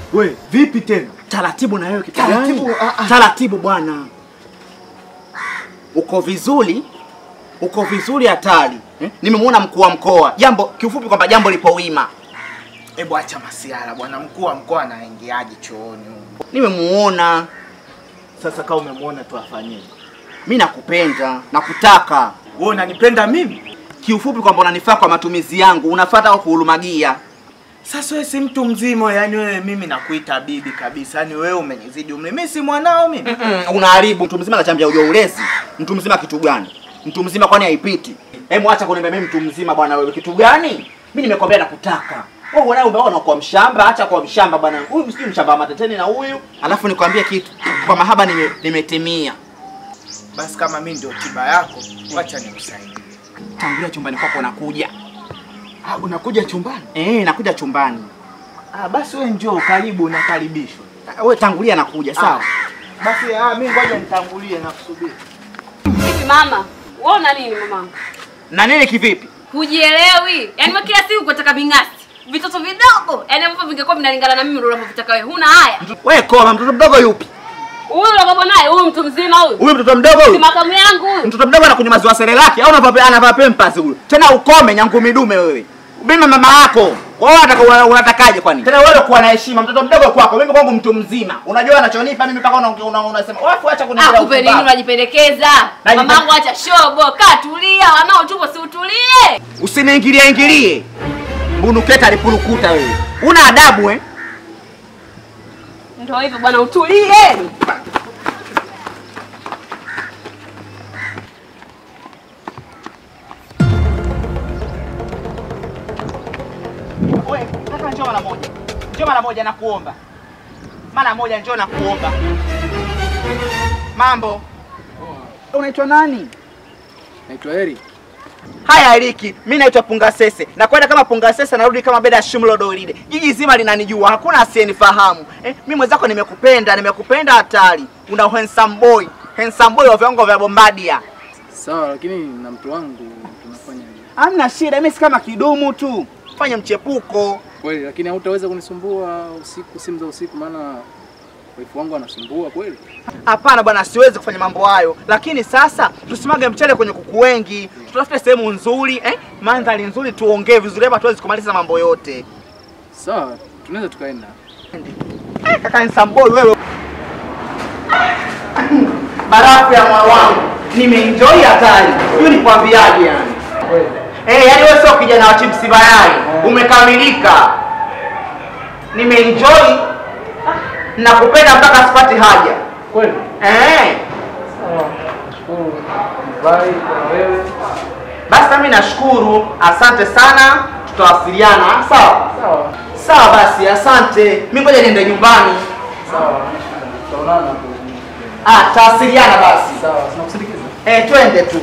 We, vipi tena? Taratibu na wewe kitu Taratibu, gani? ah, ah. Taratibu bwana. Uko vizuri? Uko vizuri hatari. Eh? Nimemuona mkuu wa mkoa. Jambo kiufupi kwamba jambo lipo wima. Hebu acha masiara bwana, mkuu wa mkoa anaingiaje chooni huko? Nimemuona. Sasa kama umemwona tu afanyeje? Mimi nakupenda, nakutaka. Wewe unanipenda mimi? Kiufupi kwamba unanifaa kwa matumizi yangu, unafuata au kuhulumagia. Sasa wewe si mtu mzima, yani wewe mimi nakuita bibi kabisa. Yani wewe umenizidi umri. Mimi si mwanao mimi. Mm, unaharibu mtu mzima anachambia ujua ulezi. Mtu mzima kitu gani? Mtu mzima kwani haipiti? Hebu acha kuniambia mimi mtu mzima bwana wewe kitu gani? Mimi nimekwambia nakutaka. Wewe unaye umeona kwa mshamba, acha kwa mshamba bwana. Huyu msijui mshamba wa mateteni na huyu. Alafu nikwambie kitu. Kwa mahaba nime, nimetimia. Basi kama mimi ndio tiba yako, wacha nikusaidie. Tangulia chumbani kwako nakuja. Ah, unakuja chumbani? Eh, nakuja chumbani. Ah, basi wewe njoo karibu unakaribishwa. Ah, Wewe tangulia nakuja, sawa? Basi ah, mimi ngoja nitangulie na kusubiri. Vipi mama? Wewe una nini mamangu? Na nini kivipi? Hujielewi. Yaani wewe kila siku kutaka ving'asi. Vitoto vidogo. Yaani ambavyo vingekuwa vinalingana na mimi ndio unavyotaka wewe. Huna haya. Wewe koma mtoto mdogo yupi? Huyu unakopo naye, huyu mtu mzima huyu. Huyu mtoto mdogo Si huyu? makamu yangu huyu. Mtoto mdogo anakunywa maziwa serelaki au anavaa anavaa pampers huyu? Tena ukome nyangu midume wewe. Mimi mama yako. Wewe unataka una- unatakaje kwani? Tena wewe kuwa na heshima, mtoto mdogo kwako, mimi kwangu mtu mzima. Unajua anachonipa mimi mpaka una- una- unasema, "Wewe acha kuniambia." Akupe nini upumbavu." unajipendekeza? Najipe- Mamangu acha shobo, kaa tulia, wanaotupo si utulie. Usiniingilie ingilie. Bunuketa alipurukuta wewe. Una adabu eh? Ndio hivyo bwana utulie. Wewe, kaka njoo mara moja. Njoo mara moja nakuomba. Mara moja njoo nakuomba. Mambo. Unaitwa nani? Naitwa Eri. Haya Eriki, mimi naitwa Pungasese. Na kwenda kama Pungasese narudi kama beda ya Shumlo Doride. Jiji zima linanijua, hakuna asiyenifahamu. Eh, mimi mwenzako nimekupenda, nimekupenda hatari. Una handsome boy, handsome boy wa viwango vya Bombadia. Sawa, lakini na mtu wangu tunafanya nini? Hamna shida, mimi si kama kidumu tu. Fanya mchepuko. Kweli, lakini hautaweza kunisumbua usiku, simu za usiku, maana wifu wangu anasumbua kweli. Hapana bwana, siwezi kufanya mambo hayo, lakini sasa tusimage mchele kwenye kuku wengi, tutafute sehemu nzuri eh, mandhari nzuri, tuongee vizuri hapa, tuwezi kumaliza mambo yote. Sawa, tunaweza tukaenda. Eh, kaka Nsamboi wewe, barafu ya moyo wangu, nimeenjoy hatari, sijui nikwambiaje yani. Eh, yani wewe sio kijana wa chipsi bayai, umekamilika. Nimeenjoy, nakupenda mpaka sipati haja. Kweli? Eh. Shukuru. Bye kwa wewe. Basi nami nashukuru, asante sana, tutawasiliana. Sawa Sawa. sawa, basi asante. Mimi ngoja niende nyumbani. Sawa. Tutaonana hapo. Ah, tutawasiliana basi. Sawa, tunakusindikiza. Eh, twende tu.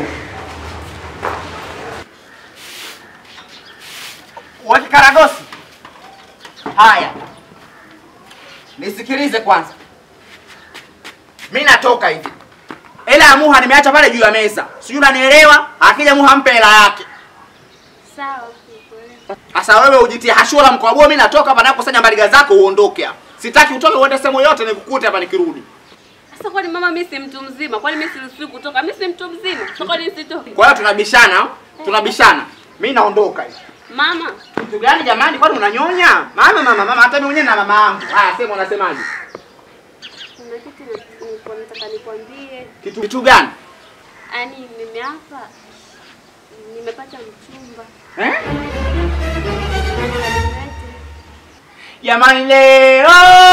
Waki karagosi. Haya, nisikilize kwanza. Mi natoka hivi, hela ya Muha nimeacha pale juu ya meza, sijui unanielewa. Akija Muha mpe hela yake. Sawa. Sasa wewe ujitie hashura mkwabua, mimi natoka hapa nakusanya mbaliga zako uondoke hapa. Sitaki utoke uende sehemu yote nikukute hapa nikirudi. Sasa kwani mama mimi si mtu mzima? Kwani mimi siruhusiwi kutoka? Mimi si mtu mzima. Sasa kwani nisitoke? Kwa hiyo tunabishana, tunabishana. Mimi naondoka hivi. Mama, Kitu gani jamani, kwani unanyonya? Mama mama mama, hata mimi mwenyewe na mama yangu. Haya, sema unasemaje? kuna kitu na- nilikuwa nataka nikwambie. Kitu kitu gani? Yaani mimi hapa nimepata mchumba. Eh? Jamani leo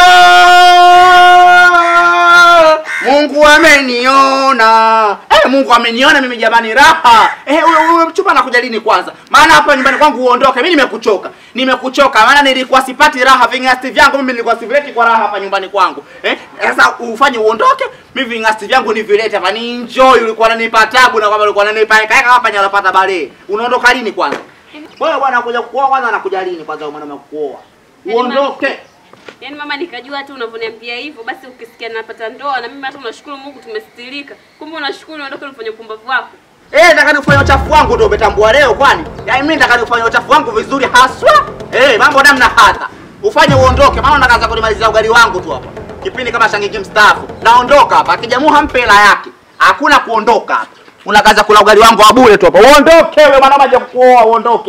Mungu ameniona. Eh, Mungu ameniona mimi jamani raha. Eh, huyo huyo mchumba anakuja lini kwanza? Maana hapa nyumbani kwangu uondoke. Mimi nimekuchoka. Nimekuchoka maana nilikuwa sipati raha vingasti vyangu mimi nilikuwa sivileti kwa raha hapa nyumbani kwangu. Eh? Sasa ufanye uondoke, mimi vingasti vyangu nivilete hapa ni enjoy ulikuwa unanipa tabu na kama ulikuwa unanipa kaka hapa nyalapata bale. Unaondoka lini kwanza? Wewe bwana anakuja kuoa kwanza anakuja lini kwanza wewe mwanaume kuoa? Yaani Uondoke. Yaani mama nikajua hata unavyoniambia hivyo basi ukisikia napata ndoa na mimi hata unashukuru Mungu tumestirika. Kumbe unashukuru uondoke ufanye upumbavu wako. Eh, nataka nifanye uchafu wangu ndio umetambua leo kwani? Yaani mimi nataka nifanye uchafu wangu vizuri haswa. Eh, mambo namna hata. ufanye uondoke, maana unakaza kunimalizia ugali wangu tu hapa. Kipindi kama shangiki mstaafu. Naondoka hapa. Akijamuha mpe hela yake. Hakuna kuondoka hapa. Unakaza kula ugali wangu wa bure tu hapa. Uondoke wewe mwana maji kuoa uondoke.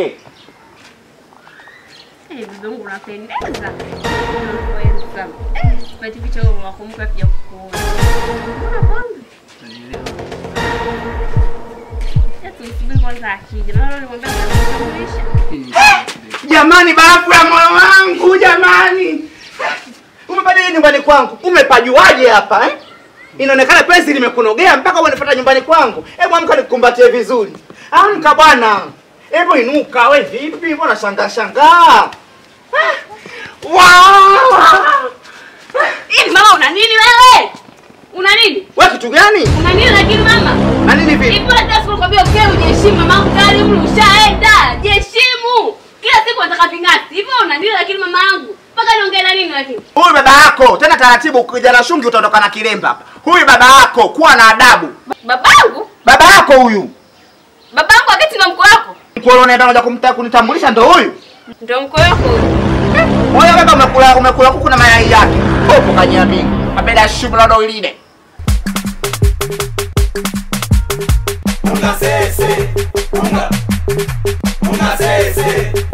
Eh, bibi yangu unapendeza. Unapendeza. Eh, pati picha wewe unakumbuka pia kukuona. Mbona kwanza? Ya tumsubiri kwanza akija. Maana nilimwambia nitakutambulisha. Jamani, barafu ya moyo wangu jamani, umebadili nyumbani kwangu, umepajuaje hapa eh? Inaonekana penzi limekunogea mpaka unifuata nyumbani kwangu. Hebu amka nikukumbatie vizuri. Amka bwana, hebu inuka. We vipi? Mbona shangaa shangaa? Ah, Wow! Hivi mama una nini wewe? Una nini? We kitu gani? Una nini lakini mama? Na nini vipi? Hivi hata siku nakwambia ukae ujiheshimu mamangu tayari umri ushaenda. Jiheshimu. Kila siku nataka ving'ati. Hivi una nini lakini mama yangu? Mpaka niongee na nini lakini? Huyu baba yako tena taratibu, ukija na shungi utaondoka na kilemba hapa. Huyu baba yako, kuwa na adabu. Babangu? Baba yako huyu Babangu aketi na mko wako? mkolo unaenda moja kumta kunitambulisha, ndo huyu Ndio mko wako. Moyo baba umekula umekula kuku na mayai yake. Hapo kanyami. Mabeda shumla ndo ilinde. Unga sese, unga, unga sese,